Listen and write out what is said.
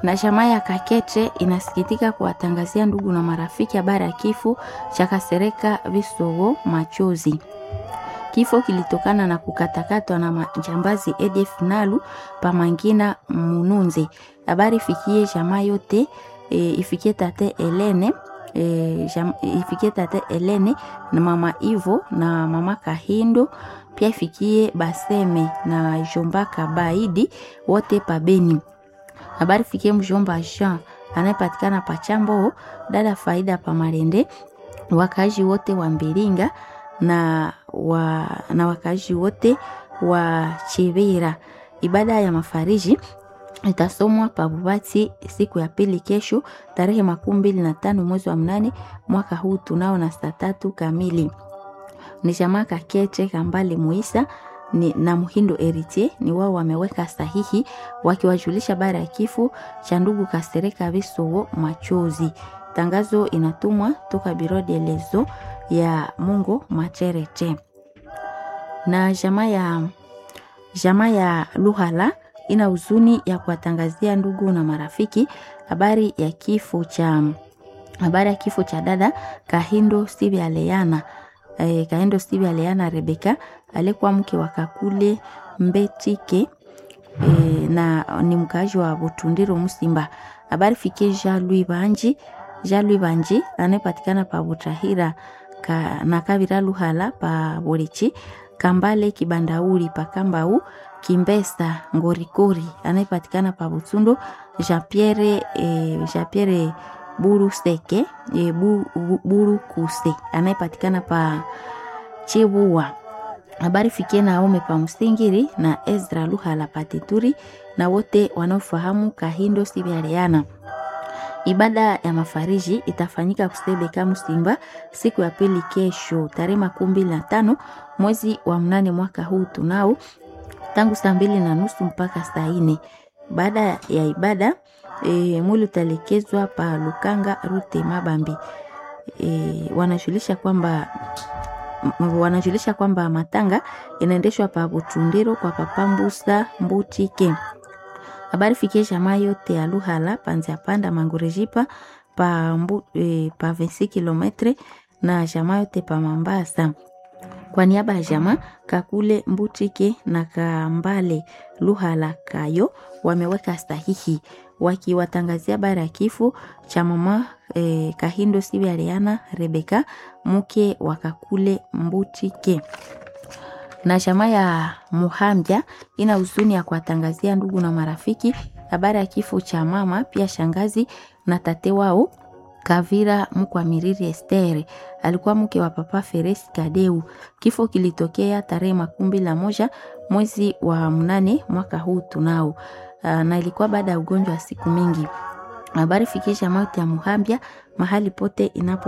Na jamaa ya Kakete inasikitika kuwatangazia ndugu na marafiki habari ya kifo cha Kasereka Visogo Machozi. Kifo kilitokana na kukatakatwa na majambazi EDF Nalu Pamangina Mununze. Habari ifikie jamaa yote e, ifikie tate Elene e, jam, ifikie tate Elene na mama Ivo na mama Kahindo, pia ifikie Baseme na Jomba Kabaidi wote pabeni. Habari ifikie mjomba Jean anayepatikana Pachambo, dada Faida Pamarende, wakazi wote wa Mbilinga na, wa, na wakazi wote wa Chivira. Ibada ya mafariji itasomwa Pabubati siku ya pili kesho tarehe makumi mbili na tano mwezi wa mnane mwaka huu tunao na saa tatu kamili. Ni jamaa Kakete Kambale Muisa ni, na Muhindo Eritier ni wao wameweka sahihi wakiwajulisha bara ya kifo cha ndugu Kasereka Visowo Machozi. Tangazo inatumwa toka Biro de Lezo ya Mungo Macherete na jamaa ya jamaa ya Luhala ina huzuni ya kuwatangazia ndugu na marafiki habari ya kifo cha habari ya kifo cha dada Kahindo Steve Aleana eh, Kahindo Steve Aleana Rebeka alikuwa mke wa Kakule Mbetike eh, na ni mkaaji wa Butundiro Musimba. Habari fikie Jean Louis Banji Jean Louis Banji anayepatikana pa Butahira ka, na Kavira Luhala pa Borichi Kambale Kibandauri pa Kambau Kimbesa Ngorikori anayepatikana pa Butsundo Jean Pierre eh, Jean Pierre Buru Seke eh, Buru, Buru Kuse anayepatikana pa Chibua. Habari fikie Naome pa Msingiri na Ezra Luhala pa Teturi na wote wanaofahamu Kahindo Sibialeana. Ibada ya mafariji itafanyika Kusebeka Msimba siku ya pili kesho tarehe makumi mbili na tano mwezi wa mnane mwaka huu tunao tangu saa mbili na nusu mpaka saa nne. Baada ya ibada e, mwili utalekezwa pa Lukanga Rute Mabambi. E, wanajulisha kwamba wanajulisha kwamba matanga inaendeshwa pa Butundiro kwa Papambusa Mbutike. Habari fikie jamaa yote ya Luhala panzia panda Mangurejipa pa, mbu, e, pa 26 kilometre na jamaa yote pa Mambasa. Kwa niaba ya jamaa Kakule Mbutike na Kambale Luhala Kayo wameweka sahihi wakiwatangazia bara ya kifo cha mama eh, Kahindo Sibi Ariana Rebeka mke wa Kakule Mbutike na jamaa ya Muhambya ina huzuni ya kuwatangazia ndugu na marafiki habari ya kifo cha mama pia shangazi na tate wao Kavira Mkwamiriri Estere alikuwa mke wa papa Feresi Kadeu. Kifo kilitokea tarehe makumi mbili na moja mwezi wa mnane mwaka huu tunao, na ilikuwa baada ya ugonjwa wa siku mingi. Habari fikisha mauti ya Muhambya mahali pote inapo